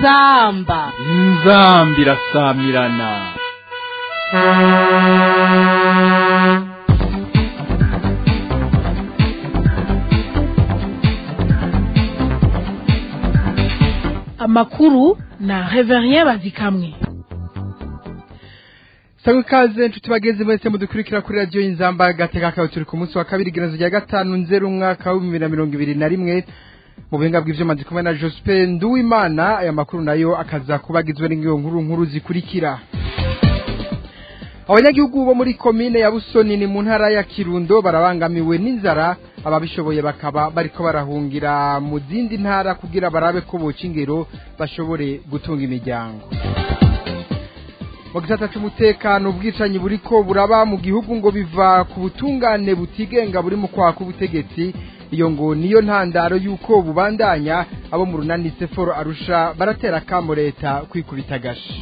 inzamba inzambi irasamirana amakuru na reverien bazikamwe Sawa ikaze nshuti bageze mwese mudukurikira kuri radio y'inzamba gateka kawe turi ku munsi wa kabiri girazo rya gatanu nzeru umwaka wa 2021 mu buhinga bw'ivyo mazi kumwe na Joseph Nduwimana aya makuru nayo akaza kubagizwe n'ingiyo nkuru nkuru zikurikira abanyagihugu bo muri komine ya Busoni ni mu ntara ya Kirundo barabangamiwe n'inzara ababishoboye bakaba bariko barahungira mu zindi ntara kugira barabe ko boca ingero bashobore gutunga imiryango mu gisata cy'umutekano ubwicanyi buriko buraba mu gihugu ngo biva ku butungane butigenga buri mu kwaka ubutegetsi iyo ngo niyo ntandaro y'uko bubandanya abo mu runani seforo arusha baratera kamo leta kwikubita agashi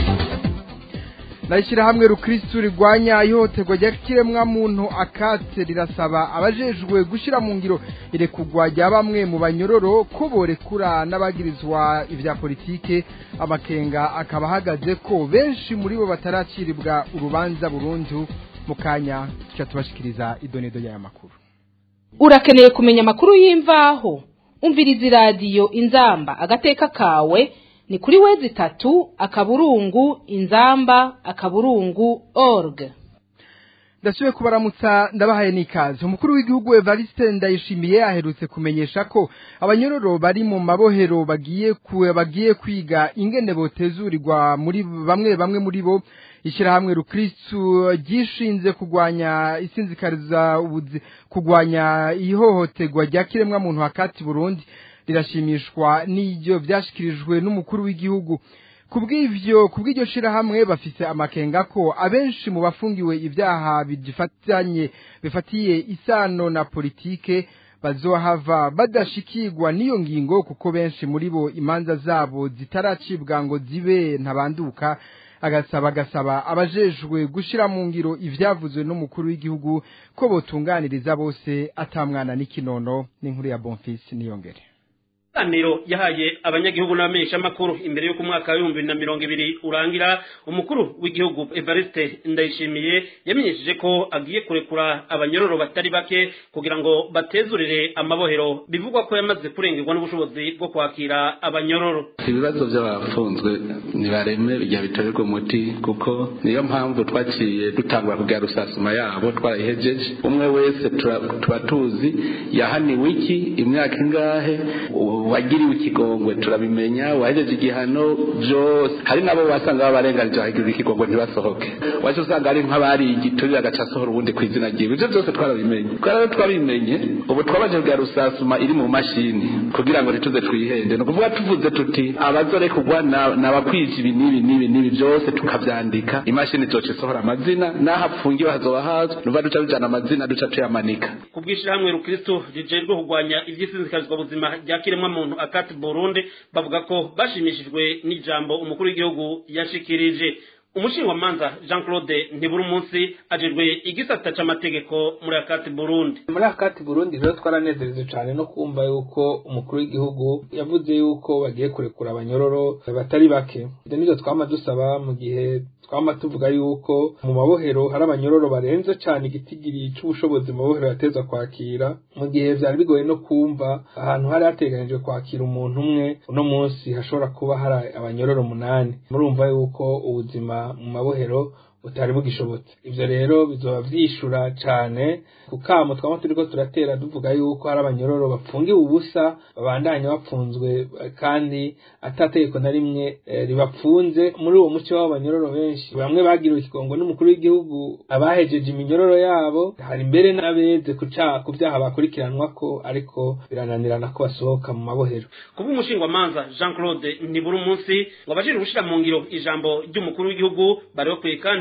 narishyirahamwe rukirisitu rigwanya ihohoterwa ry'ikiremwa muntu akatse rirasaba abajejwe gushyira mu ngiro irekugwa rya bamwe mu banyororo ko borekura n'abagirizwa ibya politike amakenga akaba ahagaze ko benshi muri bo bataracirirwa urubanza burundu mu kanya tuca tubashikiriza idonedo y'aya makuru urakeneye kumenya amakuru y'imvaho umviriza iradiyo inzamba agateka kawe ni kuri wezi itatu akaburungu inzamba akaburungu org ndasubiye kubaramutsa ndabahaye n'ikaze umukuru w'igihugu Evariste Ndayishimiye aherutse kumenyesha ko abanyororo bari mu mabohero bagiye ku bagiye kwiga ingene botezurirwa muri bamwe bamwe muri bo ishyirahamwe rukristu ryishinze kugwanya isinzikariza ubuzi kugwanya ihohoterwa rya kiremwa muntu hakati Burundi rirashimishwa n'ibyo byashyikirijwe n'umukuru w'igihugu kubw'ivyo kubw'iryo shirahamwe bafise amakenga ko abenshi mu bafungiwe ibyaha bifatanye bifatiye isano na politike bazohava badashikirwa n'iyo ngingo kuko benshi muri bo imanza zabo zitaracibwa ngo zibe ntabanduka agasaba agasaba abajejwe gushira mu ngiro ivyavuzwe n'umukuru w'igihugu ko botunganiriza bose atamwana n'ikinono n'inkuru ya Bonfils niyongere Ikiganiro yahaye abanyagihugu n'abamenyesha makuru imbere y'uko umwaka w'ibihumbi na mirongo ibiri urangira umukuru w'igihugu Evariste Ndayishimiye yamenyesheje ko agiye kurekura abanyororo batari bake kugira ngo batezurire amabohero bivugwa ko yamaze kurengerwa n'ubushobozi bwo kwakira abanyororo ibibazo by'abafunzwe nibareme bijya bitorerwa umuti kuko niyo mpamvu twaciye dutangura kugira rusasuma yabo twarayihejeje umwe wese tuba tuzi yahaniwe iki imyaka ingahe wagiriwe ikigongwe turabimenya wahejeje igihano byose hari nabo wasanga babarenganije bahagirira ikigongwe ntibasohoke waje usanga ari nk'abari igiturire agaca asohora ubundi ku izina ryiwe ibyo byose twarabimenye twara twabimenye ubu twabaje kugira rusasuma iri mu mashini kugira ngo ntituze twihende ni ukuvuga tuvuze tuti abazorekugwa ni abakwije ibi n'ibi n'ibi n'ibi byose tukabyandika imashini zoca isohora amazina n'aho apfungiwe hazoba hazwi nuva duca tujana amazina duca tuyamanika ku bw'ishyirahamwe rukristo rijejwe kurwanya iby'isinzikazwa buzima rya kiremwa muntu akati Burundi bavuga ko bashimishijwe n'ijambo umukuru w'igihugu yashikirije umushingamanza Jean Claude ntiburi umunsi ajejwe igisata c'amategeko muri akati Burundi muri akati Burundi rero twaranezereje cyane no kumva yuko umukuru w'igihugu yavuze yuko bagiye kurekura abanyororo batari bake ibyo nibyo twama dusaba mu gihe twama tuvuga yuko mu mabohero hari abanyororo barenze cyane igitigiri c'ubushobozi mu mabohero yateza kwakira mu gihe vyari bigoye no kumva ahantu hari hateganijwe kwakira umuntu umwe uno munsi hashobora kuba hari abanyororo umunani murumva yuko ubuzima mu mabohero butari bugishobotse ivyo rero bizoba vyishura cane ku kamo twaba turiko turatera duvuga yuko hari abanyororo bapfungiwe ubusa babandanya bapfunzwe kandi atategeko na rimwe e, ribapfunze muri uwo muco w'abo banyororo benshi bamwe bagiriwe ikigongo n'umukuru w'igihugu abahejeje iminyororo yabo hari mbere n'abeze ku vyaha bakurikiranwako ariko birananirana ko basohoka mu mabohero kuba umushingwamanza Jean Claude ntiburi umunsi ngo abajejwe gushira mu ngiro ijambo ry'umukuru w'igihugu bari bakwiye kandi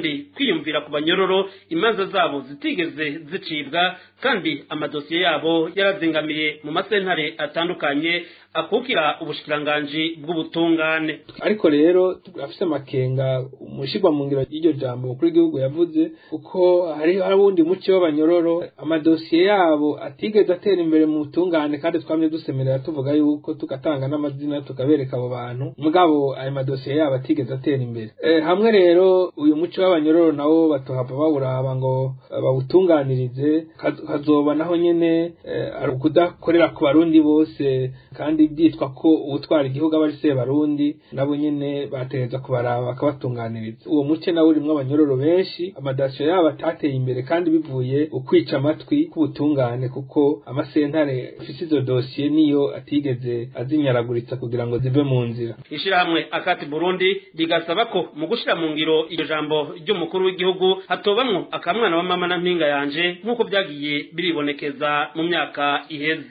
kandi kwiyumvira ku banyororo imanza zabo zitigeze zicibwa kandi amadosiye yabo yarazingamiye mu masentare atandukanye akukira ubushikiranganji bw'ubutungane ariko rero turafise amakenga umushirwa mu ngiro y'iryo jambo umukuru w'igihugu yavuze kuko hari hari uwundi muco w'abanyororo amadosiye yabo atigeze atera imbere mu butungane kandi twamye dusemerera tuvuga yuko tugatanga n'amazina tukabereka abo bantu mugabo ayo madosiye yabo atigeze atera imbere e, hamwe rero uyu muco w'abanyororo nawo batohava bawuraba ngo bawutunganirize hazoba naho nyene ari ukudakorera ku barundi bose kandi byitwa ko uwutwara igihugu aba ari se barundi nabo nyene bategereza kubaraba bakabatunganiriza uwo muce nawe urimwo abanyororo benshi amadasiyo yabo atateye imbere kandi bivuye ukwica amatwi k'ubutungane kuko amasentare afise izo dosiye niyo atigeze azinyaraguritsa kugira ngo zive mu nzira ishirahamwe akati burundi rigasaba ko mu gushira mu ngiro iryo jambo ry'umukuru w'igihugu hatobamwo akamwana wa mama na mpinga yanje nk'uko vyagiye biribonekeza mu myaka iheze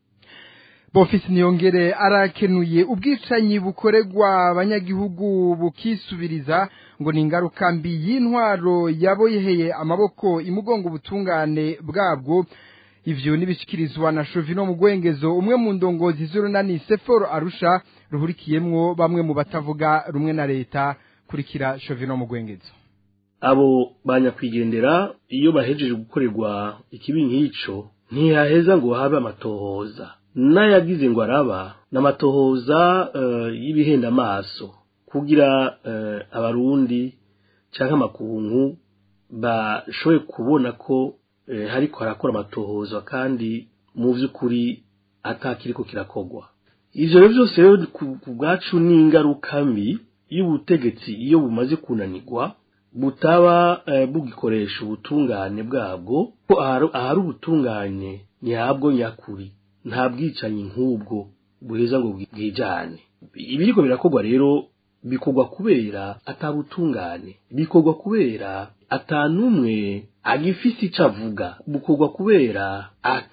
bofisi niyongere arakenuye ubwicanyi bukorerwa abanyagihugu bukisubiriza ngo ni ingaruka mbi y'intwaro yaboheye amaboko imugongo ubutungane bwabwo ivyo nibishikirizwa na Shovino Mugwengezo umwe mu ndongozi z'urunani Seforo Arusha ruhurikiyemwo bamwe mu batavuga rumwe na leta kurikira Shovino Mugwengezo abo banyakwigendera iyo bahejeje gukorerwa ikibi nk'ico ntihaheza ngo habe amatohoza n'ayagize ngo araba n'amatohoza uh, y'ibihenda amaso kugira uh, abarundi canke amakungu bashoboye kubona ko uh, hariko harakora amatohoza kandi mu vy'ukuri atakiriko kirakogwa ivyo rero vyose rero ku bwacu ni ingaruka mbi y'ubutegetsi iyo bumaze kunanirwa butaba uh, bugikoresha ubutungane bwabwo ko ahari ubutungane ntihabwo nyakuri nta bwicanyi nk'ubwo buheza ngo bwijane ibiriko birakorwa rero bikorwa kubera atabutungane bikorwa kubera atanumwe agifise ico avuga bukorwa kubera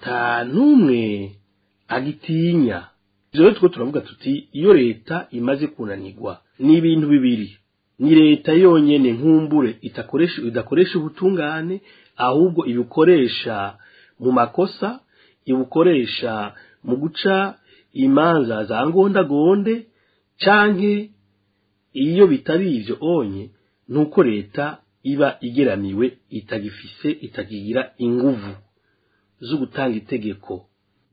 atanumwe agitinya ivyo rero two turavuga tuti iyo leta imaze kunanirwa ni ibintu bibiri ni leta yonyene nkumbure itakoresha idakoresha ubutungane ahubwo ibikoresha mu makosa ibukoresha mu guca imanza za ngondagonde canke iyo bitari ivyo onye nuko leta iba igeramiwe itagifise itagira inguvu zo gutanga itegeko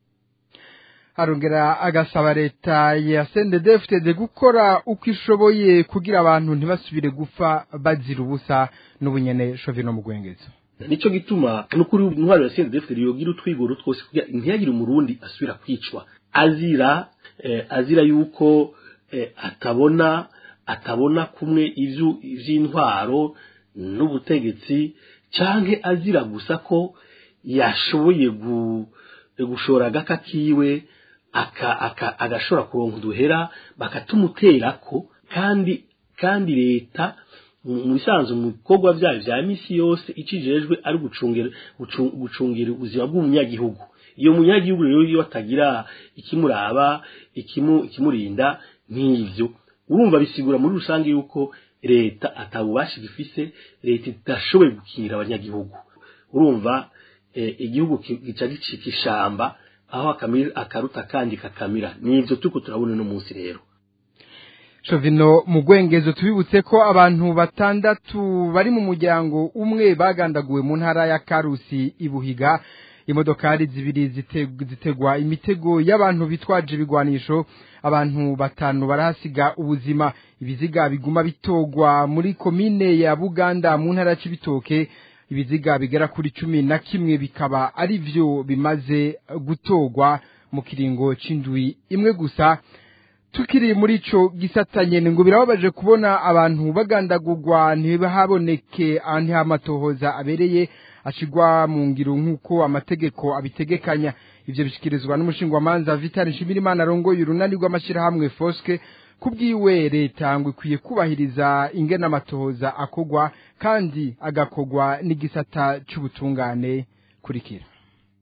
arongera agasaba leta ya CNDD-FDD gukora uko ishoboye kugira abantu ntibasubire gupfa bazira ubusa n'ubunyene Shovino Mugwengezo nico gituma nukuri intwaro ya CNDD yogira utwigoro twose kugira ntiyagire umurundi asubira kwicwa azira eh, azira yuko eh, atabona atabona kumwe ivyo ivy'intwaro n'ubutegetsi canke azira gusa ko yashoboye gu, gushora agaka kiwe aka, aka agashora kuronka uduhera bakatumuterako kandi kandi leta mu bisanzwe mu bikorwa byayo vya misi yose ikijejwe ari gucungira gucungira ubuzima bw'umunyagihugu iyo munyagihugu rero iyo atagira ikimuraba ikimu ikimurinda nk'ivyo urumva bisigura muri rusange yuko leta atabubasha gifise leta idashoboye gukingira abanyagihugu urumva eh, igihugu gica gicika ishamba aho akaruta kandi kakamira nivyo turiko turabona no munsi rero Shovino mugwengezo tubibutse ko abantu batandatu bari mu muryango umwe bagandaguwe mu ntara ya Karusi ibuhiga imodokari zibiri zitegwa imitego y'abantu bitwaje ibigwanisho abantu batanu barahasiga ubuzima ibiziga biguma bitogwa muri komine ya Buganda mu ntara y'Ibitoke ibiziga bigera kuri cumi na kimwe bikaba ari vyo bimaze gutogwa mu kiringo c'indwi imwe gusa tukiri muri ico gisatanye ngo birababaje kubona abantu bagandagurwa ntibahaboneke amatohoza abereye ashigwa mu ngiro nk'uko amategeko abitegekanya ivyo bishikirizwa n'umushingwamanza Vital Nshimirimana arongoye urunani rw'amashirahamwe Foske kubwiwe leta ngo ikwiye kubahiriza ingena amatohoza akogwa kandi agakogwa n'igisata c'ubutungane kurikira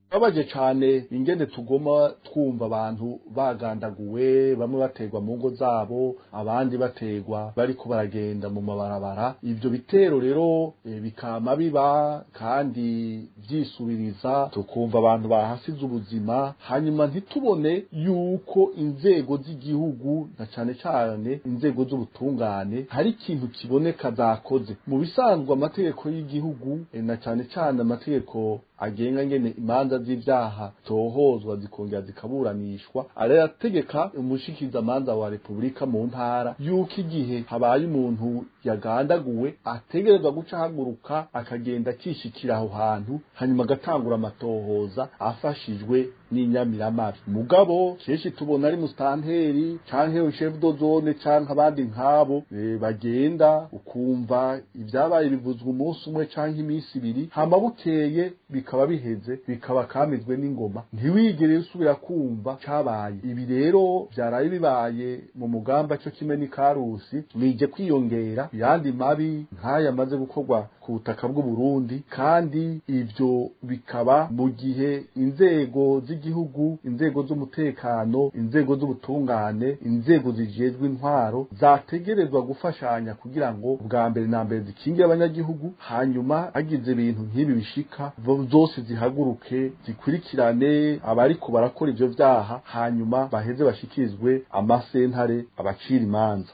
babaje cane ingene tugoma twumva abantu bagandaguwe bamwe bategwa mu ngo zabo abandi bategwa bariko baragenda mu mabarabara ivyo bitero rero e, bikama biba kandi vyisubiriza tukumva abantu bahasize ubuzima hanyuma ntitubone yuko inzego z'igihugu na cane cane inzego z'ubutungane hari ikintu kiboneka zakoze mu bisanzwe amategeko y'igihugu e, na cane cane amategeko agenga ngene imanza z'ivyaha tohozwa zikongera zikaburanishwa arayategeka umushikiza manza wa repubulika mu ntara yuko igihe habaye umuntu yagandaguwe ategerezwa guca ahaguruka akagenda akishikira aho hantu hanyuma agatangura amatohoza afashijwe n'inyamiramabi mugabo kenshi tubona ari mustanteri canke chef de zone canke abandi nkabo e, bagenda ukumva ivyabaye bivuzwa umunsi umwe canke iminsi ibiri hama bukeye bikaba biheze bikaba kamizwe n'ingoma ntiwigere usubira kumva cabaye ibi rero vyaraye bibaye mu mugamba cyo kimwe n'ikarusi nije kwiyongera yandi mabi nk'aya amaze gukorwa ku butaka bw'u Burundi kandi ivyo bikaba mu gihe inzego z'igihugu inzego z'umutekano inzego z'ubutungane inzego zijejwe intwaro zategerezwa gufashanya kugira ngo bwa mbere na mbere zikingire abanyagihugu hanyuma hagize ibintu nk'ibi bishika zose zihaguruke zikurikirane abariko barakora ivyo vyaha hanyuma baheze bashikirizwe amasentare abacira imanza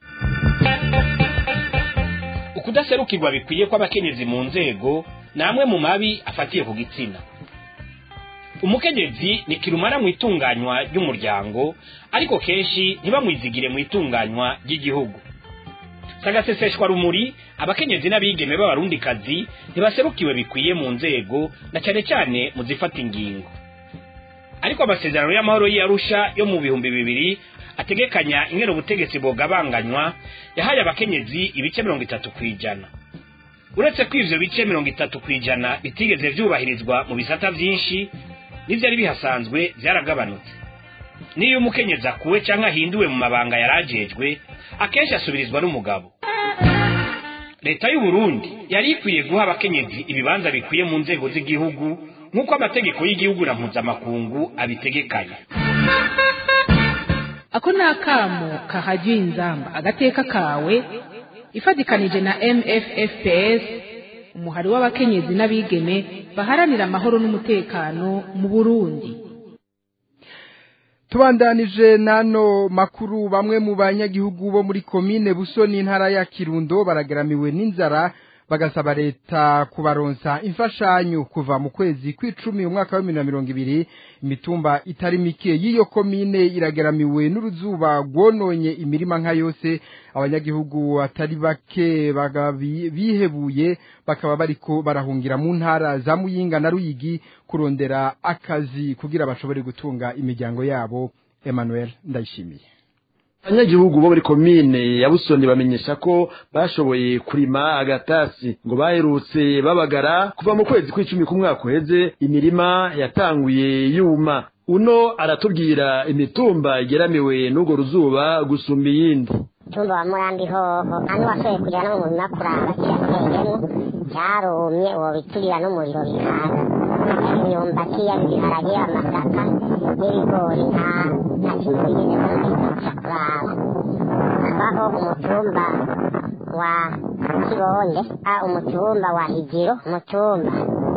ukudaserukirwa bikwiye kw'abakenyezi mu nzego ni amwe mu mabi afatiye ku gitsina umukenyezi ni kirumara mu itunganywa ry'umuryango ariko kenshi ntibamwizigire mu itunganywa ry'igihugu sagaseseshwa rumuri abakenyezi n'abigeme b'abarundikazi ntibaserukiwe bikwiye mu nzego na cyane cyane mu zifata ingingo ariko amasezerano y'amahoro y'Arusha yo mu bihumbi bibiri ategekanya ingene ubutegetsi bwogabanganywa yahaye abakenyezi ibice mirongo itatu ku ijana uretse ko ivyo bice mirongo itatu ku ijana bitigeze vyubahirizwa mu bisata vyinshi n'ivyari bihasanzwe vyaragabanutse niyo umukenyezi akuwe canke ahinduwe mu mabanga yarajejwe akenshi asubirizwa n'umugabo leta y'u Burundi yari ikwiye guha abakenyezi ibibanza bikwiye mu nzego z'igihugu nk'uko amategeko y'igihugu na mpuzamakungu abitegekanya ako ni akamo kahajya inzamba agateka kawe ifatikanije na mffps umuhari w'abakenyezi n'abigeme baharanira amahoro n'umutekano mu burundi tubandanije nano makuru bamwe mu banyagihugu bo muri komine busoni intara ya kirundo baragaramiwe n'inzara bagasaba leta kubaronsa imfashanyo kuva mu kwezi kw'icumi umwaka wa bibiri na mirongo ibiri imitumba itari mike y'iyo komine iragaramiwe n'uruzuba rwononye imirima nka yose abanyagihugu atari bake bihebuye bakaba bariko barahungira mu ntara za muyinga na ruyigi kurondera akazi kugira bashobore gutunga imiryango yabo Emmanuel ndayishimiye abanyagihugu bo muri komine ya busoni bamenyesha ko bashoboye kurima agatasi ngo baherutse babagara kuva mu kwezi kw'icumi k'umwaka uheze imirima yatanguye yuma uno aratubwira imitumba igeramiwe n'urwo ruzuba gusumba iyindi umutumba wa murambi hoho hano washoboye kugera no mu murima kuraba kirateyemo cyarumye uwo biturira n'umuriro bikaza imyumbati ibiharage amasaka n'ibigori nta nta kintu bigeze kuza kuraba habaho umutumba wa kibonde a umutumba wa higiro umutumba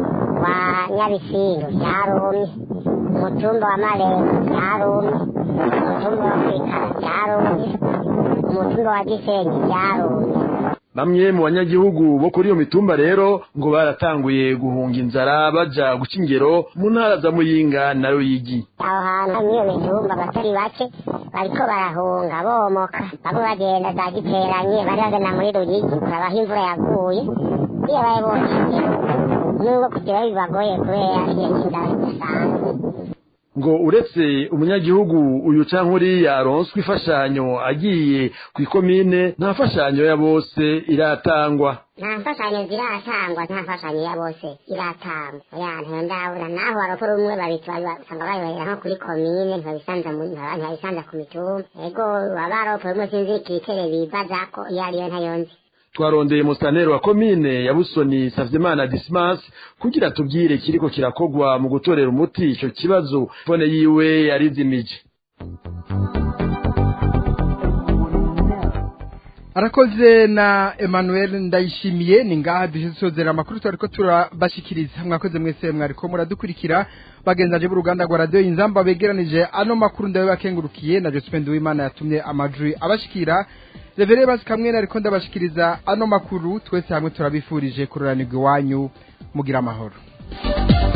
wa nyabisindu byarumye umutumba wa marembo byarumye umutumba wa kwikara byarumye umutumba wa gisenyi byarumye bamwe mu banyagihugu bo kuri iyo mitumba rero ngo baratanguye guhunga inzara baja guca ingero mu ntara za muyinga na ruyigi aho hantu n'iyo mitumba abatari bake bariko barahunga bomoka bamwe bagenda za giteranye bari bagana muri ruyigi kurabaho imvura yaguye iyo baye bonyene nubwo kugira bibagoye kubera iyo n'inzara idasanzwe ngo uretse umunyagihugu uyu canke uriya aronswa imfashanyo agiye ku ikomine nta mfashanyo ya bose iratangwa nta mfashanyo ziratangwa nta mfashanyo ya bose iratangwa oya ntendabura naho barakora umwe babita basanga bayohera nko kuri komine ntibabisanza mu ntibabisanza ku mitumba ego baba baropa umwe sinzi ikitere bibazako iyo ariyo ntayonzi twarondeye mustaneri wa komine ya busoni savyimana dismas kugira tubwire ikiriko kirakogwa mu gutorera umuti ico kibazo fone yiwe yarizimije arakoze na Emmanuel ndayishimiye ni ngaha dusozera amakuru twariko turabashikiriza mwakoze mwese mwariko muradukurikira bagenzaje b'uruganda rwa radio inzamba begeranije ano makuru ndawe bakengurukiye na Josephine Duwimana yatumye amajwi abashikira Revere basi kamwe nariko ndabashikiriza ano makuru twese hamwe turabifurije kuroranirwa iwanyu mugira amahoro